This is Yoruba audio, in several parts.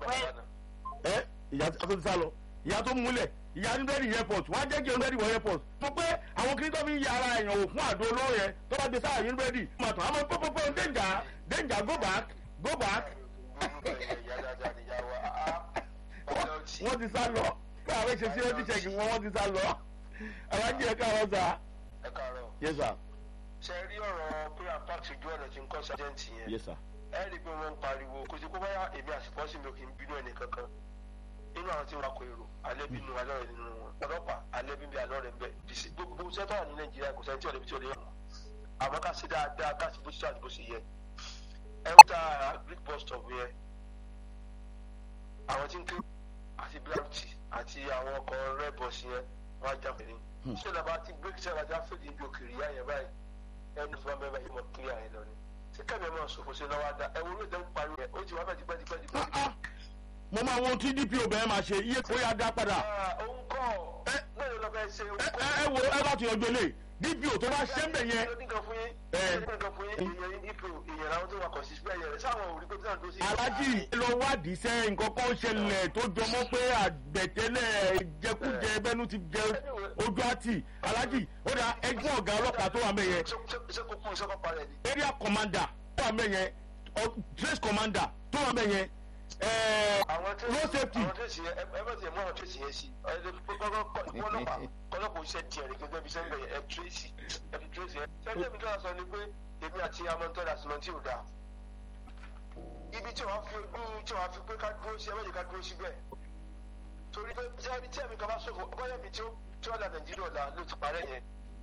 ẹ ìyá tó ti sá lọ ìyá tó múlẹ̀ ìyá níbẹ̀rì airport wọ́n á jẹ́ kí níbẹ̀rì wọ airport mo pé àwọn kiri tó fi ń ya ara èèyàn wò fún àdó olóró yẹn tó bá gbé sáà níbẹ̀rì mà tán àmọ́ pọ́pọ́pọ́ danger danger go back go back wọ́n ti sá lọ kí àwọn ṣe sí ẹbí ṣẹ́gi wọn wọ́n ti sá lọ alájí ẹ̀ káàárọ̀ sá. ẹ káàárọ̀. yes sir. ṣe rí ọ̀rọ̀ pé àpáàtì ojú ọ̀nà tí ń kọ́ sájẹ́ǹtì yẹn. yes sir. ẹ rí i pé wọ́n ń pariwo kò sí kó báyà èmi àsìkò sí mi ò kì í bínú ẹnì kankan nínú àwọn tí wọn kọ èrò alẹ́ bí nu alẹ́ rẹ̀ nínú wọn ọlọ́pàá alẹ́ bí bí alọ́ rẹ̀ ń bẹ̀ bìsí gbogbo sẹ́tọ̀ wà ní nàìjíríà kò sẹ́ni tí ọ̀lẹ́bí tí ò lè yàn àmọ́ ká sí dáadáa ká sì bó ṣe àdúgbò sí yẹ ẹ ń ta greek bus stop yẹn àwọn tí ń ké àti blt àti àwọn ọkọ̀ red bus yẹn wọ́n á já pẹ̀lú ṣé ìlànà ti break ṣe àbájá fèdè ibi òkèèrè yá yẹn báyìí ẹni fún wa mẹ́fà yìí mọ̀ clear yẹn lọ ni ṣé kẹ́mi ẹ̀ máa ṣòfò sí lọ́wọ́ adá ẹ wo ló dé ń pariwo yẹn ó ti wá bẹ́ẹ̀ tipẹ́ tipẹ́ tipẹ́ tipẹ́ mo máa wo tí dpo bẹ̀rẹ̀ máa ṣe iye kó yá dá padà. òun kọ́ mẹ́rin lọ bẹ́ẹ̀ ṣe òun ẹ kọ́. ẹ wo ẹ bá ti yanjú ilé dpo tó bá ṣe ń bẹ̀ yẹn. nǹkan fún yín nǹkan fún yín èèyàn yín dípò èèyàn làwọn tó wà kọ̀ sí síbẹ̀ yẹn sáwọn òrí pé tí wọ́n tó sí. alájì lọ wádìí sẹ́ nǹkan kan ṣẹlẹ̀ tó jọmọ́ pé àgbẹ̀tẹ́lẹ̀ jẹkújẹ bẹ́nu ti jẹ ojú àti alájì ó dà ẹgbẹ́ ọ̀gá ọlọ́pàá tó wà mẹ́ yẹn ṣé kò kún iṣẹ́ kọ́ parẹ́ ni. area commander tó wà mẹ́ yẹn ọ- trace commander tó wà mẹ́ yẹn ẹ̀ẹ́ àwọn tó road safety àwọn tó sì yẹ ẹ bá tiẹ̀ mú àwọn tó sì yẹ sí ẹ lè fi kọ́kọ́ kọ́ ọlọ́pàá kọ́lọ́pàá iṣẹ́ tiẹ̀ rẹ̀ gẹ́gẹ́ bí sẹ́ńgbẹ̀ yẹn ẹ tírèsì ẹ fi tírèsì ẹ. sẹ́ńgbẹ̀ mi tó wà sọ ni pé èmi àti amọ̀ntọ́dà sìmọ́ntì ò dáa. ibi tí wàá fi ojú tí wàá fi pé ká dúró sí ẹ méjì ká dúró síbẹ̀. torí pé tí ẹni tí ẹ̀mí kan bá ṣòfò bọ́yá mi tí ó tí wọ́n da nàìjíríà ọ̀la ló ti parẹ́ yẹn.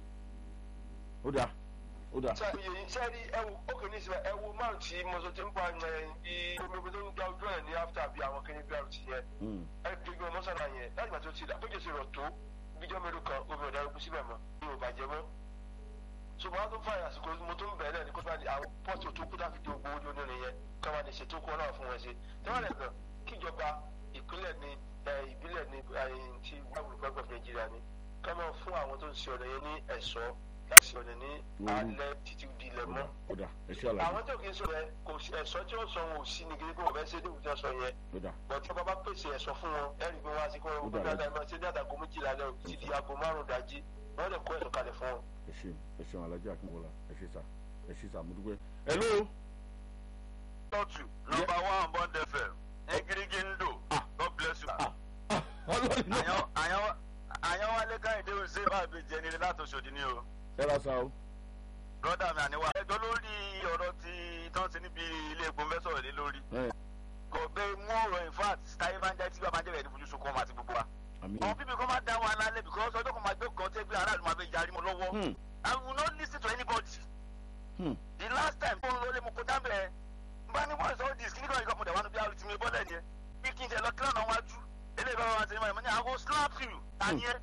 ó dà ó dà sẹ́ẹ̀rí ẹ̀wù ókè ní ìsìnkú ẹ̀wù márùn tí mo sọ ti ń pa ẹ̀ bí omi omi tó ń gba ojú ẹ̀ ní after bí àwọn kìnìún bí àrùn ti yẹn Mm. ẹgbẹgbẹ mọ́sálà yẹn láti gbà tó ti dà bójú sí rọ̀ tó bíjọ́ mélòó kan omi ọ̀dà ikú síbẹ̀ mọ́ ní ò bàjẹ́ mọ́. ṣùgbọ́n a tó fà yà àsìkò mo tó ń bẹ̀rẹ̀ ní kó bá di àwọn pọ́ọ̀tù tó kú dáfi di ogbó ojú onírin yẹn ká wá lè ṣètò kó náà fún wọn ṣe. tẹ́wọ́n gan kíjọba ìpínlẹ̀ ní ìbílẹ̀ ní ti wàhùn gbọ́gbọ̀ nàìjíríà ni ká máa fún àwọn tó ń ṣe ọ̀nà yẹn ní ẹ̀ṣọ́ láti ṣe ọ̀nà ní alẹ́ títí di ilẹ̀ mọ́ ó dà ẹ ṣe àlàyé àwọn tó kì í sọ yẹn kò sí ẹ̀ṣọ́ tí ó sọ wọn ò sí ní gidi kó wọn fẹ́ ṣe déwù tí wọ́n sọ yẹn ó dà bọ̀tí ọba bá pèsè ẹ̀sọ́ fún wọn ẹ̀rí pé wọ́n á sí kó wọn gbé dáadáa máa ṣe ní àdàgọ́ méjìlá lẹ́ ti di aago márùn-ún dájí wọ́n lè kó ẹ̀sọ́ kalẹ̀ fún wọn. ẹ ṣe ẹ ṣe alájì akínbọlá ẹ ṣe sà ẹ ṣe sà mo dúpẹ́. hello tọ́tù nọmba one bond fm egirigi ndo Ah. god bless you. ah ah ọlọ́run náà àyàn àyàn àyàn wálé káyọ̀dé ṣe bá mi jẹ nílé láti oṣòdì ni o ẹ ra sa o broda mi àníwá. ẹjọ́ lórí ọ̀rọ̀ tí tán ti níbi ilé epo fẹ́ sọ̀rọ̀ lé lórí. ẹ kò bẹ mú ọ̀rọ̀ in fact táyé máa ń jẹ́ tí bá máa ń jẹ́ rẹ̀ ní fojú sunkún ọmọ àti gbogbo wa. àmì àwọn bíbí kan máa dá wọn alálẹ̀ because ọjọ́ kan máa gbé kan tẹ́ gbé aráàlú máa fẹ́ yarí mọ́ lọ́wọ́. Hmm. I will not lis ten to anybody. Hmm. the last time tó ń lọ lé mo kó dábẹ́ bá ní wọ́n sọ dis kíní kan ìkọ́ mo dẹ̀ wá níbi àrùn tí mi bọ́lẹ̀ ni ẹ bí kí n tẹ̀ lọ kílọ̀ náà wájú eléyìí bá wà sí ní ní àwọn slap you tani ẹ.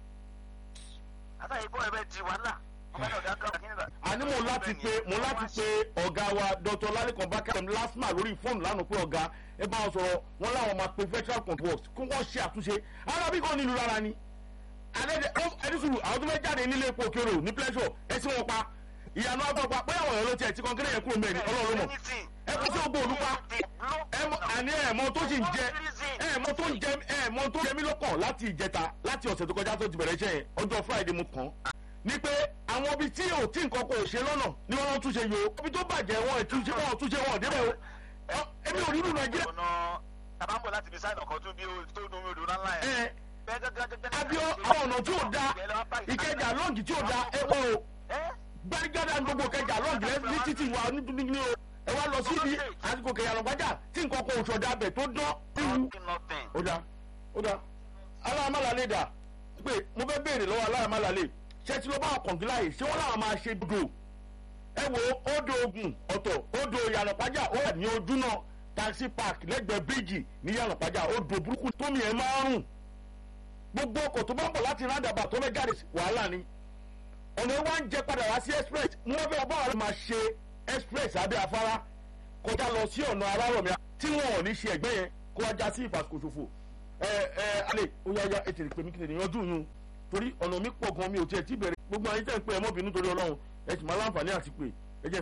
àtàyè bọ́ ẹ bẹ di wàhálà ọmọ náà ọ̀dà kan kíní kan. àní mo láti pe mo láti pe ọ̀gá wa dr lalikan bakam lasma lórí fóònù lánàá pé ọ̀gá ẹ bá wọn sọ̀rọ̀ wọn láwọn máa pe federal contract kí wọ́n ṣe àtúnṣe arábí kan nílùú rárá ni àdẹ́dẹ́ ẹni sùúrù àwọn tó fẹ́ jáde nílé epo òkèrò ní pleasure ẹ sí wọn pa ìyànà agbọ̀pá pé àwọn èèyàn ló tiẹ̀ tí kọ́ńkẹ́rẹ́ yẹn kúrò mẹ́rin ọlọ́run mọ̀ ẹ kó sí ogbó olúpa ẹ mọ àní ẹ mọ tó sì ń jẹ ẹ mọ tó ń jẹ ẹ mọ tó jẹ mí lọ́kàn láti ìjẹta láti ọ̀sẹ̀ tó kọjá tó ti bẹ̀rẹ̀ iṣẹ́ yẹn ọjọ́ friday mo kàn án ni pé àwọn ibi tí ò tí nǹkan kò ṣe lọ́nà ni wọ́n túnṣe yòó ibi tó bàjẹ́ wọn ẹ̀ túnṣe wọn ò túnṣe wọn ò débẹ̀ o Ọ, èmi ò rí ìlú nàìjíríà ọ̀nà tàbámbọ̀ láti fi sáìnà kan tún bí ó tó nu omi odò ńlá yẹn. ẹ abio àwọn ọ̀nà tí ò da ìkẹjà lọ́ǹgì tí ò da ẹ wọ́n o gbẹ́rìgádà ní gbogbo kẹjà lọ́ǹgì lẹ́sìn ní títì wa nítorí ní o ẹ wá lọ síbi àsìkò kẹyà lọ́gbàjà tí nǹkan kò ṣọ̀dà bẹ̀ tó dán iwu ó da ó da aláàmàlálẹ̀ dà pé mo fẹ́ béèrè lọ́wọ́ aláàmàlálẹ̀ ṣé tí ló bá ọkàn láàyè ṣé wọ́n làwọn máa ṣe dò ẹ wo odò ogun ọ̀tọ̀ odò yànnàpájà ó wà ní ojú náà taxi park lẹ́gbẹ̀ẹ́ bíríìjì ní yànnàpájà odò burúkú tómi ẹ̀ máa ń rùn gbogbo ọkọ̀ tó bá ń bọ̀ láti roundabout tó fẹ́ jáde sí wàhálà ni ọ̀nà wa ń jẹ padà wá sí express wọ́n fẹ́ bá wa máa ṣe express abẹ́ afárá kọjá lọ sí ọ̀nà arárọ̀mí tí wọn ò ní ṣe ẹ̀gbẹ́ yẹn kó wá já sí ìfàsíkòṣòfò ẹ ẹ alẹ́ ó yá yá ètò ìpè mí kí lè yanjú yún torí ọ̀nà mi pọ̀ gan mi ò tiẹ̀ tí bẹ̀rẹ̀ gbogbo àyè tẹ̀ ń pè ẹ mọ́bìnrin torí ọlọ́run ẹ sì máa láǹfààní àti pè